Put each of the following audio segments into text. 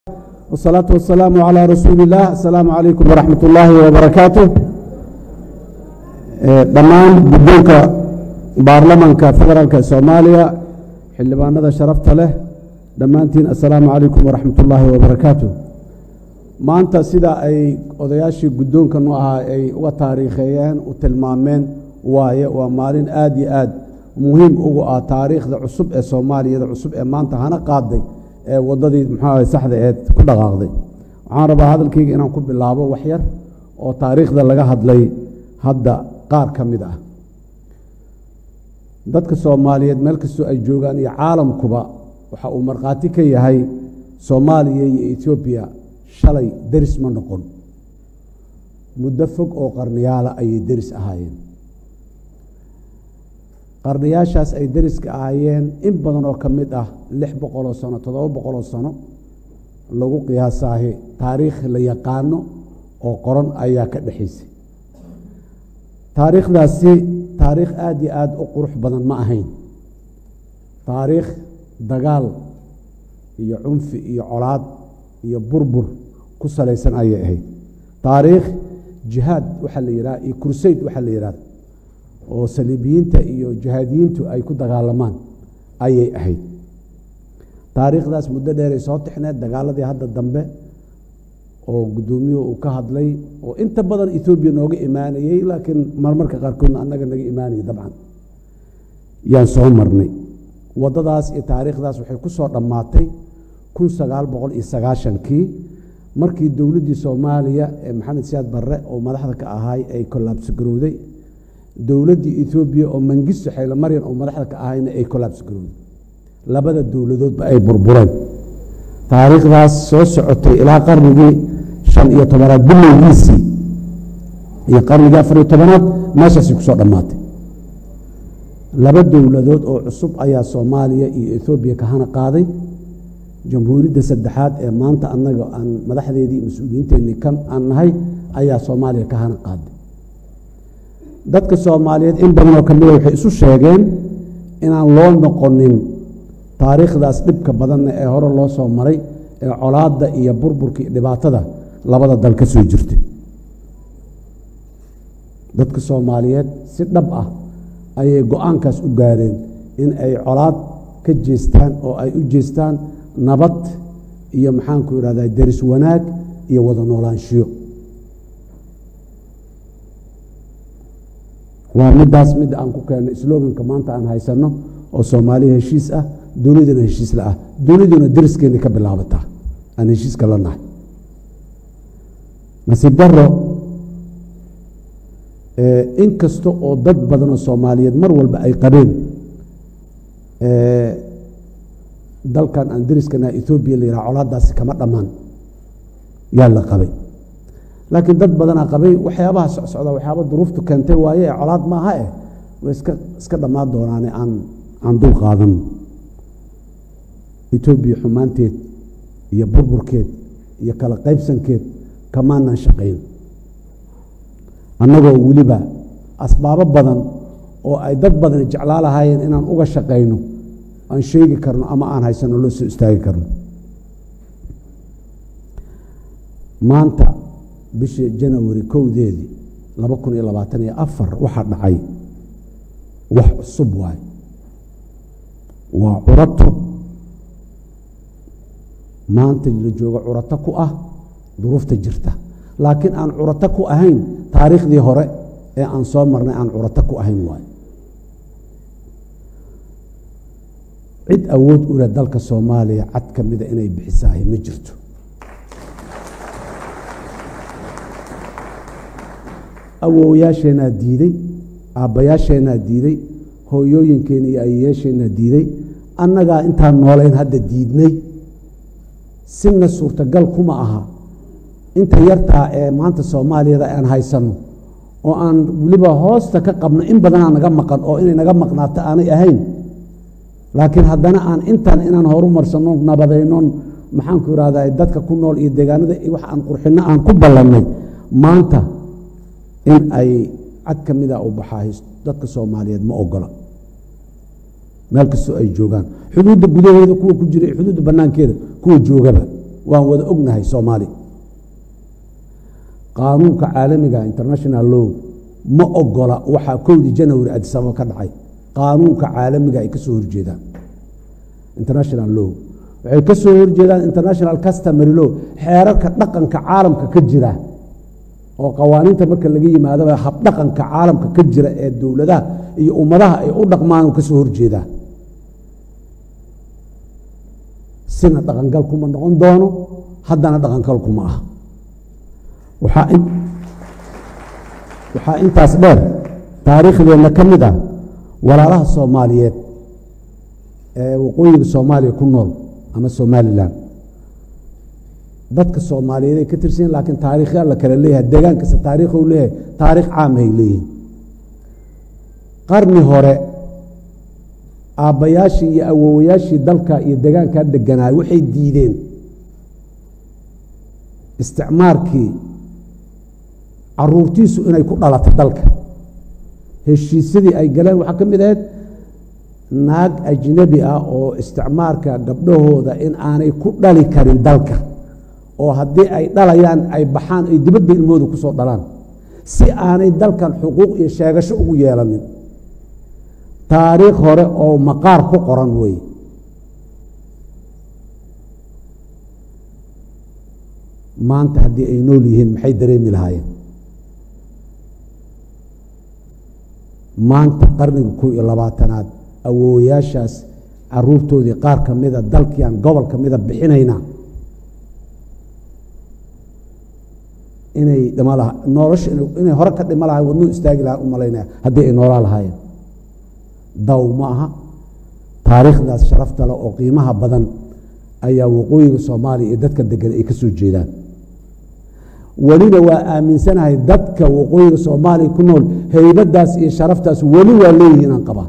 والصلاة والسلام على رسول الله السلام عليكم ورحمة الله وبركاته dhammaan guddoonka baarlamanka federaalka soomaaliya xildhibaanada sharafta leh dhammaantiin assalaamu calaykum waraxmat ullaahi wabarakaatu maanta sida ay odayaashii guddoonka nu ahaa ay uga taariikheeyeen u tilmaameen waaye waa maalin aad iyo aad muhiim ugu ah taariikhda cusub ee soomaaliyada cusub ee maanta hana qaaday ee waddadii muxuu saxda eed ku dhaqaaqday waxaan rabaa hadalkayga inaan ku bilaabo waxyar oo taariikhda laga hadlay hadda qaar ka mid ah dadka soomaaliyeed meel kastoo ay joogaan iyo caalamkuba waxa uu markhaati ka yahay soomaaliya iyo etoobiya shalay deris ma noqon muddo fog oo qarniyaala ayay deris ahaayeen qarniyaashaas ay deriska ahaayeen in badan oo ka mid ah lix boqoloo sano toddoba boqoloo sano lagu qiyaasaahi taariikh la yaqaano oo qoran ayaa ka dhexaysay taariikhdaasi taariikh aada iyo aada u qurux badan ma ahayn taariikh dagaal iyo cunfi iyo colaad iyo burbur ku salaysan ayay ahayd taariikh jihaad waxaa la yidhaha iyo kursayd waxaa la yidhahda oo saliibiyiinta iyo jihaadiyiintu ay ku dagaalamaan ayay ahayd taariikhdaas muddo dheeray soo tixneed dagaaladii hadda dambe oo guddoomiyuhu uu ka hadlay oo inta badan etoobiya nooga imaanayey laakiin marmarka qaarkoodna annaga naga imaanayay dabcan yaan soo marnay waddadaas iyo taariikhdaas waxay ku soo dhammaatay kun sagaal boqol iyo sagaashankii markii dowladdii soomaaliya ee maxamed siyaad barre oo madaxda ka ahay ay kollaabsi garowday dowladdii etoobiya oo mangisto xaylo maryan oo madaxda ka ahayna ay kollaabsi garowday labada dowladoodba ay burbureen taariikhdaas soo socotay ilaa qarnigii shan iyo tobanaad bilowgiisii iyo qarnigii afar iyo tobanaad meeshaasay kusoo dhammaatay laba dowladood oo cusub ayaa soomaaliya iyo etoobiya ka hana qaaday jamhuuriyadda saddexaad ee maanta annaga aan madaxdeedii mas-uuliyiinteennii kan aan nahay ayaa soomaaliya ka hana qaaday dadka soomaaliyeed in badanoo ka mida waxay isu sheegeen inaan loo noqonin taariikhdaas dhibka badanna ee hore loo soo maray ee colaadda iyo burburka iyo dhibaatada labada dal ka soo jirtay dadka soomaaliyeed si dhab ah ayay go-aankaas u gaareen in ay colaad ka jeestaan oo ay u jeestaan nabad iyo maxaanku idhahdaa deris wanaag iyo wada noolaanshiyo waa middaas midda aan ku keennay sloganka maanta aan haysanno oo soomaaliya heshiis ah dunidana heshiis la ah duniduna deriskeennay ka bilaabataa aan heshiiska la nahay nasiib daro in kasta oo dad badan oo soomaaliyeed mar walba ay qabeen dalkan aan deriskana etoobiya la yidhaha colaadaasi kama dhammaan yaa la qabay laakiin dad badanaa qabay waxyaabaha socsocda waxyaaba duruuftu keentay waaye ee colaad maaha eh way iska iska dhammaan doonaane aan aan dul qaadano etoobiya xumaanteed iyo burburkeed iyo kala qaybsankeed kamaanan shaqayn annagoo weliba asbaabo badan oo ay dad badani jeclaa lahaayeen inaan uga shaqayno aan sheegi karno ama aan haysano loo soo istaagi karno maanta bishii janawari kowdeedii laba kun iyo labaatan iyo afar waxaa dhacay wax cusub waaye waa curato maanta la joogo curato ku ah duruufta jirta laakiin aan curato ku ahayn taariikhdii hore ee aan soo marnay aan curato ku ahayn waayo cid awood u leh dalka soomaaliya cad ka mida inay bixisaahay ma jirto awowyaasheenaa diiday aabbayaasheenaa diiday hooyooyinkeena iyo ayayaasheenaa diiday annagaa intaan noolayn hadda diidnay sina suurtagal kuma aha inta yartaa ee maanta soomaaliyada aan haysanno oo aan weliba hoosta ka qabno in badanaa naga maqan oo inay naga maqnaato aanay ahayn laakiin haddana aan intan inaan horumarsanno nabadaynon maxaanku irahdaa dadka ku nool iyo deegaanada wax aan qurxinno aan ku ballannay maanta in ay cad ka mida u baxaa dadka soomaaliyeed ma ogola meel kastoo ay joogaan xuduudda gudaheeda kuwa ku jira xuduudda banaankeeda kuwa joogaba waan wada ognahay soomaali qaanuunka caalamiga international law ma ogola waxaa kowdii janawari adisababa ka dhacay qaanuunka caalamiga ay ka soo horjeedaan international law waxay ka soo horjeedaan international customary law xeerarka dhaqanka caalamka ka jira oo qawaaniinta marka laga yimaadaba habdhaqanka caalamka ka jira ee dowladaha iyo ummadaha ay u dhaqmaan ka soo horjeedaa sina dhaqangal kuma noqon doono haddana dhaqangal kuma ah waxaa intaas dheer taariikhdeenna ka mid ah walaalaha soomaaliyeed ee waqooyiga soomaaliya ku nool ama somalilan dadka soomaaliyeed ay ka tirsanyiin laakiin taariikhya la kale leeyahay deegaankasta taariikhu leeyahay taariikh caamahay leeyihin qarni hore aabbayaashii iyo awowayaashii dalka iyo deegaankaa deganaay waxay diideen isticmaarkii caruurtiisu inay ku dhalato dalka heshiisyadii ay galeen waxaa ka mid ahayd naag ajnabi ah oo isticmaarka gabdhahooda in aanay ku dhali karin dalka oo haddii ay dhalayaan ay baxaan ay dibadda ilmooda ku soo dhalaan si aanay dalkan xuquuq iyo sheegasho ugu yeelanin taariikh hore oo maqaar ku qoran wey maanta haddii ay nool yihiin maxay dareemi lahaayeen maanta qarniga kow iyo labaatanaad awoowayaashaas caruurtoodii qaar ka mida dalkiiaan gobol ka mida bixinayna inay dhima laha nolosha inay hore ka dhima lahay wadnuu istaagi lahaa u malaynaya haddii ay noolaa lahaayeen daw ma aha taariikhdaas sharafta leh oo qiimaha badan ayaa waqooyiga soomaaliya iyo dadka degan ay ka soo jeedaan welina waa aaminsanahay dadka waqooyiga soomaaliya ku nool heybadaas iyo sharaftaas weli waa leeyihiin aan qabaa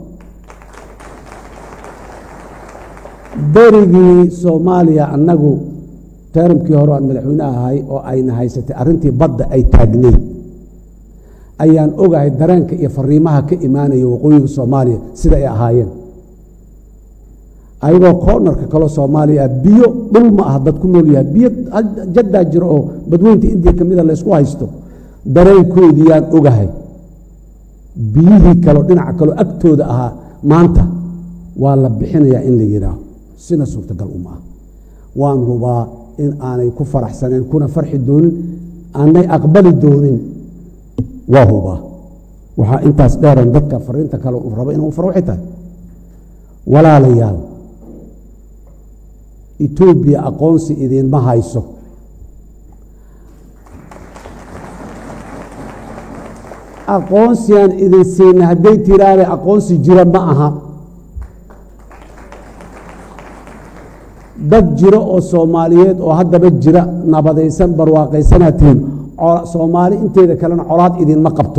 berigii soomaaliya annagu teramkii hore aan madaxweyne ahay oo ayna haysatay arrintii badda ay taagneyd ayaan ogahay dareenka iyo fariimaha ka imaanaya waqooyiga soomaaliya sida ay ahaayeen ayagoo koonarka kaloo soomaaliya ah biyo dhul ma ah dad ku nool yahay biyo jaddaa jiro oo badweynta indiya ka mida laysku haysto dareenkoodii yaan ogahay biyihii kaleo dhinaca kaloo agtooda ahaa maanta waa la bixinayaa in la yidhaaho sina suurtagal uma ah waan hubaa in aanay ku faraxsaneen kuna farxi doonin aanay aqbali doonin waa hubaa waxaa intaas dheeran dadka fariinta kale uu rabo inuu faro waxay tahay walaalayaal etoobiya aqoonsi idiinma hayso aqoonsigaan idin siina hadday tiraane aqoonsi jira ma aha dad jiro oo soomaaliyeed oo haddaba jira nabadaysan barwaaqaysanatiin soomaali inteeda kalena colaad idinma qabto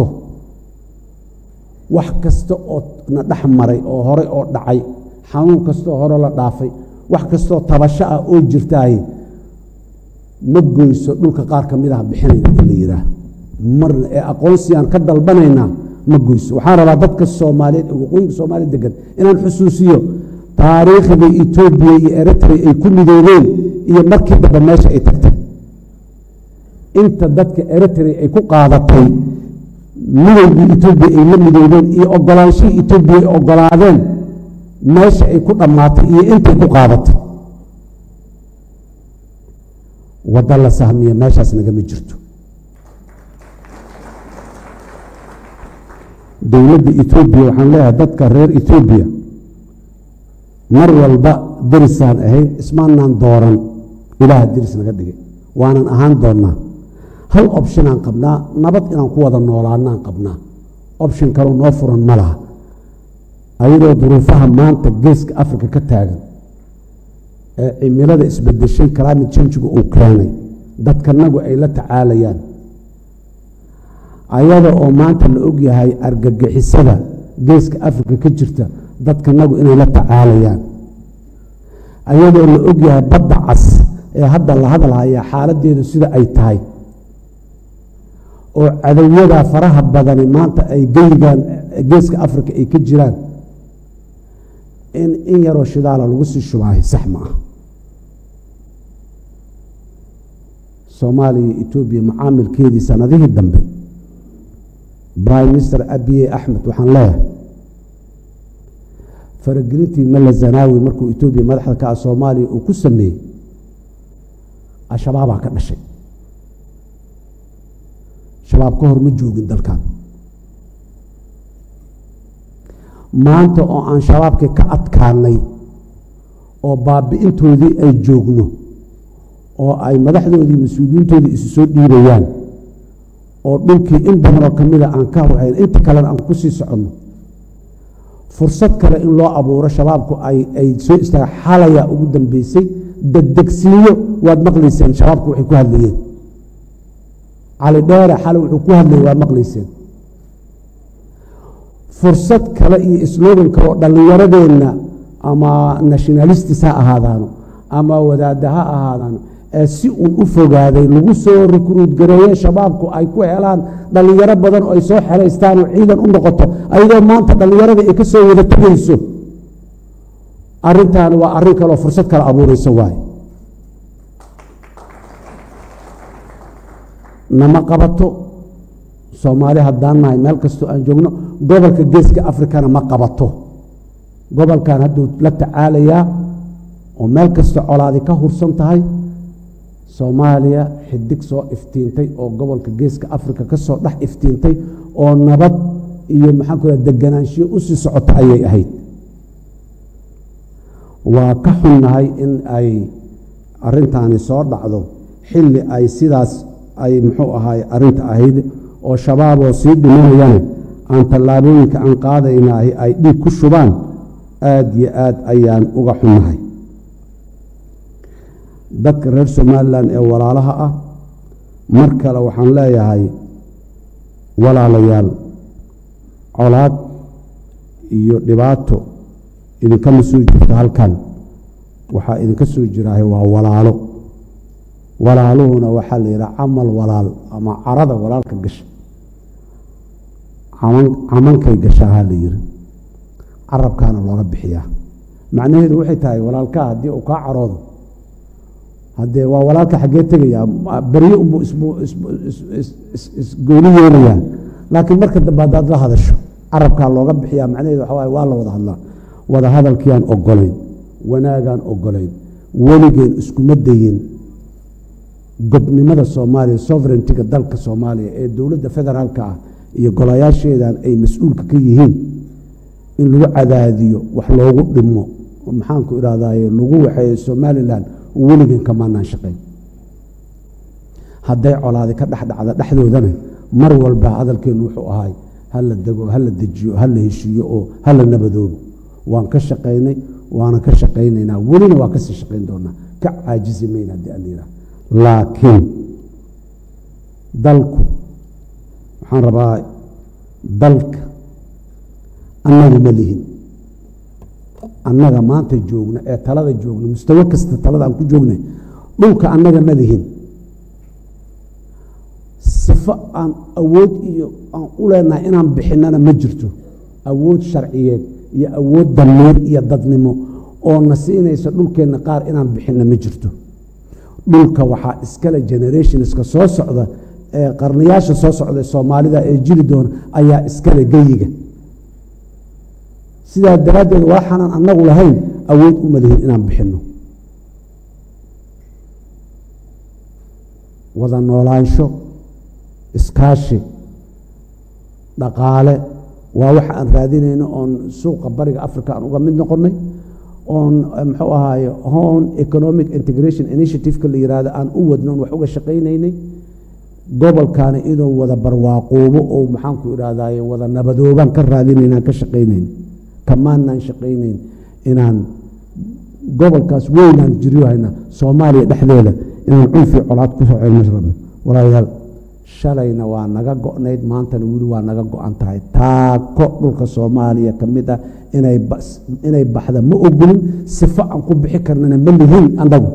wax kasta oo na dhex maray oo hore oo dhacay xanuun kastaoo hore la dhaafay wax kastoo tabasho ah oo jirtaay ma goyso dhulka qaar ka mid ah bixinayna in la yidhaah marna ee aqoonsigaan ka dalbanaynaa ma goyso waxaan rabaa dadka soomaaliyeed ee waqooyiga soomaaliya degan inaan xusuusiyo taariikhda etoobiya iyo eritrea ay ku midoobeen iyo markii dambe meesha ay tagtay inta dadka eritrea ay ku qaadatay midowgii etoobiya ay la midoobeen iyo ogolaanshihii etoobiya ay ogolaadeen meesha ay ku dhammaatay iyo intay ku qaadatay waddo la sahmiya meeshaas nagama jirto dowladda etoobiya waxaan leeyahay dadka reer etoobiya mar walba derisaan ahayn ismaanaan dooran ilaaha deris naga dhigay waanan ahaan doonnaa hal opshinaan qabnaa nabad inaan ku wada noolaanaan qabnaa opshin kaloo noo furan ma laha ayadoo duruufaha maanta geeska africa ka taagan ee cimilada isbedeshay climate changigu uu keenay dadkanagu ay la tacaalayaan ayada oo maanta la ogyahay argagixisada geeska africa ka jirta dadkanagu inay la tacaalayaan ayadoo la ogyahay badda cas ee hadda la hadalhaya xaaladeedu sida ay tahay oo cadowyadaa faraha badani maanta ay geygaan geeska africa ay ka jiraan in in yaroo shidaala lagu sii shubaahay sax ma ah soomaaliya iyo etoobiya mucaamilkeedii sanadihii dambe prime minister abiye axmed waxaan leeyahay faragelintii malla zanaawi markuu etoobiya madaxda ka ah soomaaliya uu ku sameeyey al-shabaabaa ka dhashay shabaab ka hor ma joogin dalkan maanta oo aan shabaabkii ka adkaanay oo baabi'intoodii ay joogno oo ay madaxdoodii mas-uuliyiintoodii isu soo dhiibayaan oo dhulkii in badanoo ka mida aan ka horhayn inta kalena aan ku sii soconno fursad kale in loo abuuro shabaabku ay soo istaaga xalayaa ugu dambeysay degdegsiinyo waad maqlayseen shabaabku waxay ku hadlayeen cali dheere xalay wuxuu ku hadlayay waad maqlayseen fursad kale iyo slogan kale oo dhallinyaradeenna ama nationalistis ha ahaadaano ama wadaadda ha ahaadaano ee si uun u fogaaday lagu soo rikruud gareeye shabaabku ay ku helaan dhallinyaro badan oo ay soo xeraystaan oo ciidan u noqoto ayadoo maanta dhallinyarada ay ka soo wada tegayso arrintaani waa arrin kaleoo fursad kale abuurayso waaye nama qabato soomaali haddaan nahay meel kastoo aan joogno gobolka geeska afrikana ma qabato gobolkan hadduu la tacaalayaa oo meel kasta colaadi ka hursan tahay soomaaliya xidig soo iftiintay oo gobolka geeska afrika ka soo dhex iftiintay oo nabad iyo maxaan ku deganaanshiyo u sii socota ayay ahayd waa ka xunnahay in ay arintaani soo dhacdo xilli ay sidaas ay muxuu ahaay arinta ahayd oo shabaaboo sii dhimanayana aan tallaabooyinka aan qaadaynaah ay dhiig ku shubaan aada iyo aad ayaan uga xunnahay dadka reer somalilan ee walaalaha ah mar kale waxaan leeyahay walaalayaal colaad iyo dhibaato idinkama soo jirto halkan waxaa idinka soo jiraahay waa walaalo walaaluhuna waxaa la yidhaha camal walaal ama carada walaalka gasha camankay gashaahaa la yiri carabkaana looga bixiyaa macnaheedu waxay tahay walaalkaa haddii uu kaa caroodo haddee waa walaalka xaggee tegayaa beryo unbuu isgooni yeelayaa laakiin marka dambe haddaad la hadasho carabkaa looga bixiyaa macnaheedu waxa waaye waa la wada hadlaa wada hadalkiiaan ogolayn wanaagaan ogolayn weligeen iskuma dayin gobnimada soomaaliya sovereigntiga dalka soomaaliya ee dowladda federaalka ah iyo golayaasheedan ay mas-uulka ka yihiin in lagu cadaadiyo wax loogu dhimo maxaanku idhahdaye lagu waxeeyo somalilan weligeen kamaanaan shaqayn hadday colaadi ka dhexdhacda dhexdoodana mar walba hadalkeennu wuxuu ahay hala dego hala dejiyo hala heshiiyo oo hala nabadoobo waan ka shaqaynay waana ka shaqaynaynaa welina waa kasii shaqayn doonaa ka caajisi mayna haddii aan yidhaha laakiin dalku waxaan rabaa dalka annaga ma lihin annaga maanta joogna ee talada joogna mustawo kasta talada aan ku joognay dhulka annaga ma lihin sifo aan awood iyo aan u leenahay inaan bixinana ma jirto awood sharciyeed iyo awood damiir iyo dadnimo oo na siinaysa dhulkeenna qaar inaan bixinna ma jirto dhulka waxaa iskale generationska soo socda ee qarnayaasha soo socda soomaalida ee jiri doona ayaa iskale geyiga sidaa daraaddeed waxaanan annagu lahayn awood uma lihin inaan bixinno wada noolaansho iskaashi dhaqaale waa waxa aan raadinayno oon suuqa bariga africa aan uga mid noqonnay oon muxuu ahaaye hon economic integration initiative-ka la yihahdo aan u wadno on wax uga shaqaynaynay gobolkaana inuu wada barwaaqoobo oo maxaanku idhahdaye wada nabadoobaan ka raadinaynaan ka shaqaynayn kamaanaan shaqaynayn inaan gobolkaas weynaan jiryohayna soomaaliya dhexdeeda inaan cunfi colaad ku soo celma rabno walaalayaal shalayna waa naga go-nayd maantana weli waa naga go-an tahay taako dhulka soomaaliya ka mid ah inay baxda ma ogolin sifo aan ku bixi karnana ma lihin annagu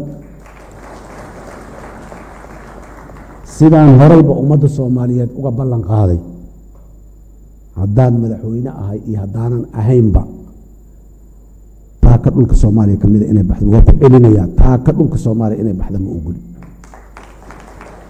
sidaan horeyba ummadda soomaaliyeed uga ballan qaaday haddaan madaxweyne ahay iyo haddaanan ahaynba taaka dhulka soomaaliya ka mida inay baxdo waa ku celinayaa taaka dhulka soomaaliya inay baxda ma ogoli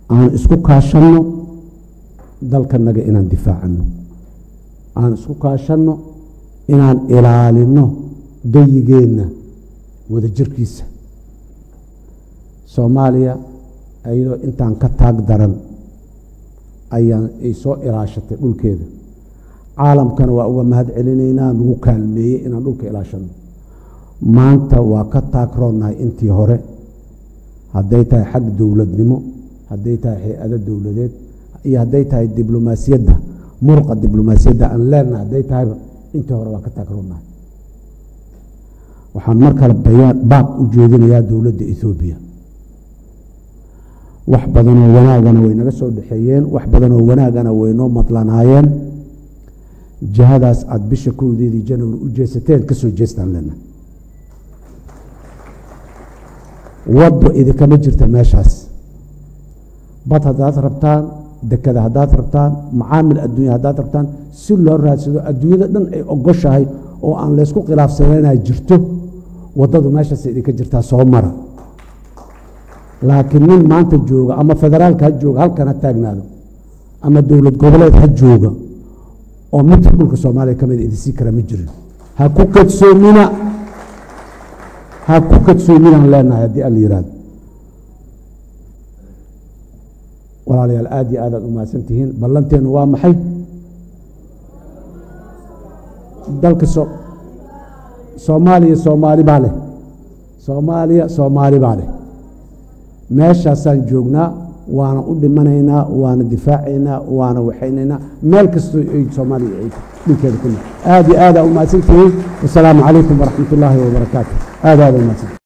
aan isku kaashanno dalkanaga inaan difaacano aan isku kaashanno inaan ilaalinno gayigeenna wadajirkiisa soomaaliya iyadoo intaan ka taag daran ayaan ay soo ilaashatay dhulkeeda caalamkana waa uga mahad celinaynaa nagu kaalmeeyey inaan dhulka ilaashanno maanta waa ka taagroonnahay intii hore hadday tahay xag dowladnimo hadday tahay hay-ado dowladeed iyo hadday tahay diblomaasiyadda muruqa diblomaasiyadda aan leenahay hadday tahayba intii hore waa ka taagroonnahay waxaan mar kale bayaan baaq u jeedinayaa dowladda ethoobiya wax badanoo wanaagana way naga soo dhexeeyeen wax badanoo wanaagana way noo madlanaayeen jihadaas aada bisha kowdeedii janawari u jeesateen ka soo jeestaan leenahay waddo idinkama jirta meeshaas bad haddaad rabtaan dekada haddaad rabtaan macaamil adduunya haddaad rabtaan si loo raadsado adduunyada dhan ay ogoshahay oo aan laysku khilaafsananaa jirto waddadu meeshaas idinka jirtaa soo mara laakiin nin maanta jooga ama federaalka ha jooga halkan ha taagnaado ama dowlad goboleed ha jooga oo midka dhulka soomaaliya ka mida idinsii kara ma jirin ha ku kadsoomina ha ku kadsoominaan leenahay haddii alla yihahdo walaalayaal aad iyo aadaad u mahadsan tihiin ballanteenu waa maxay dalka so soomaaliya soomaali baa leh soomaaliya soomaali baa leh meeshaasaan joognaa waana u dhimanaynaa waana difaacaynaa waana waxaynaynaa meel kastoo ay soomaaliya ay dhulkeeda ku nool aad iyo aadaa u mahadsan tihiin wasalaamu calaykum waraxmat ullaahi wabarakaatu aad aada u mahadsan